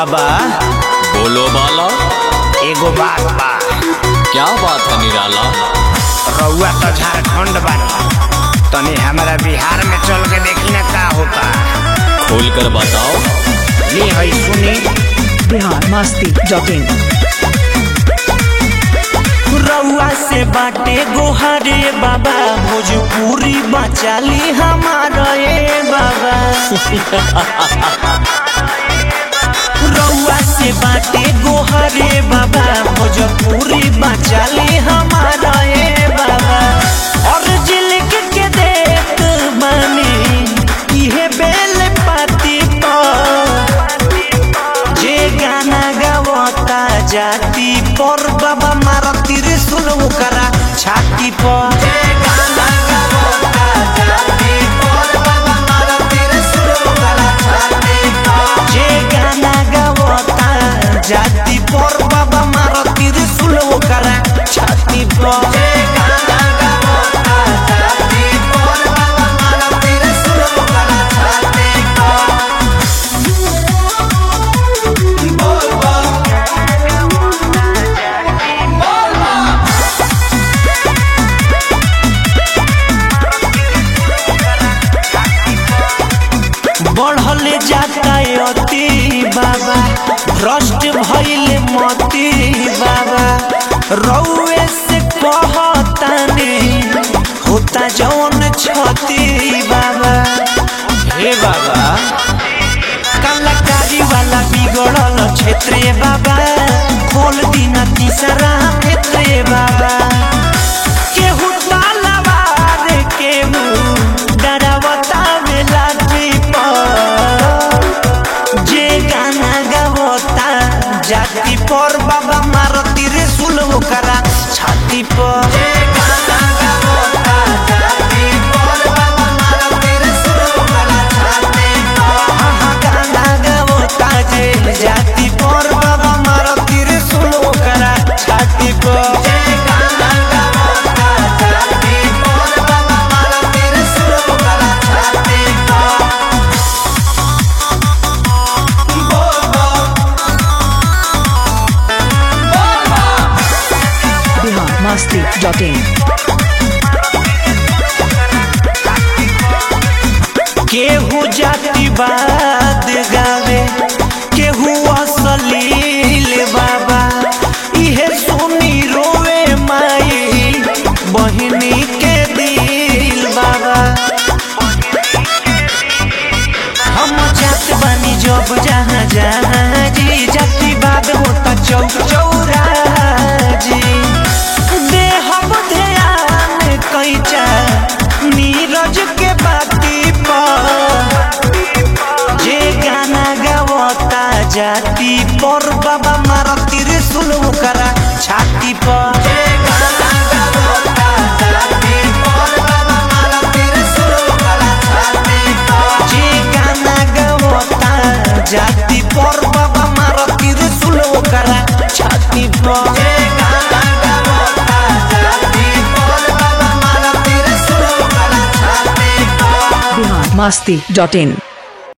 बाबा बोलो बाला एगो बात बा क्या बात है निराला रउआ तो झारखंड बानी तनी हमारा बिहार में चल के देखी ना का होता खोल कर बताओ ली है सुनी बिहार मस्ती डॉट इन रउआ से बाटे गोहारे बाबा भोजपुरी बचाली हमारा ए बाबा रउआ से बाटे गोहारे बाबा भोजपुरी बचाली हमारा ए बाबा और जिलक के देख बानी इहे बेल पाती पर जे गाना गावता जाति पर बाबा मारा त्रिशूल ओकरा छाती पर जे गाना गावता जाति पर बाबा मारा त्रिशूल ओकरा छाती पर जे गाना गावता जाति पर बाबा मारा त्रिशूल ओकरा छाती पर जे गाना गावता जाति पर बाबा मारा त्रिशूल ओकरा छाती पर बढ़ल जाता अति बाबा भ्रष्ट भइल मती बाबा रउए से कहतानी होता जौन छती बाबा हे बाबा कलाकारी वाला बिगड़ल क्षेत्र बाबा खोल दिन तीसरा क्षेत्र बाबा केहू तालावार केहू डरावता में लाठी पर जे गाना गावता जाति पर बाबा मार त्रिशूल ओकरा छाती पर जे गाना गावता जाति पर बाबा मार त्रिशूल ओकरा छाती पर हाँ हाँ गाना गावता जे जाति पर बाबा मार त्रिशूल ओकरा छाती पर जे गाना गावता जाति पर बाबा मार त्रिशूल ओकरा छाती पर बिहार मस्ती डॉट इन केहू जातिवाद गावे केहू असलील बाबा इहे सुनी रोवे माई बहिनी के दिल बाबा हम जात बानी जब जहाँ जहाँ जी जातिवाद होता चौक चौरा जी देहब ध्यान कैचा नीरज के बाती पर जे गाना गावता जाति पर बाबा मार त्रिशूल ओकरा छाती पर जे गाना गावता जाति पर बाबा मार त्रिशूल ओकरा छाती पर जे गाना गावता जाति पर बाबा मार त्रिशूल ओकरा छाती पर जे गाना गावता जाति पर बाबा मार त्रिशूल ओकरा छाती पर बिहार मस्ती डॉट इन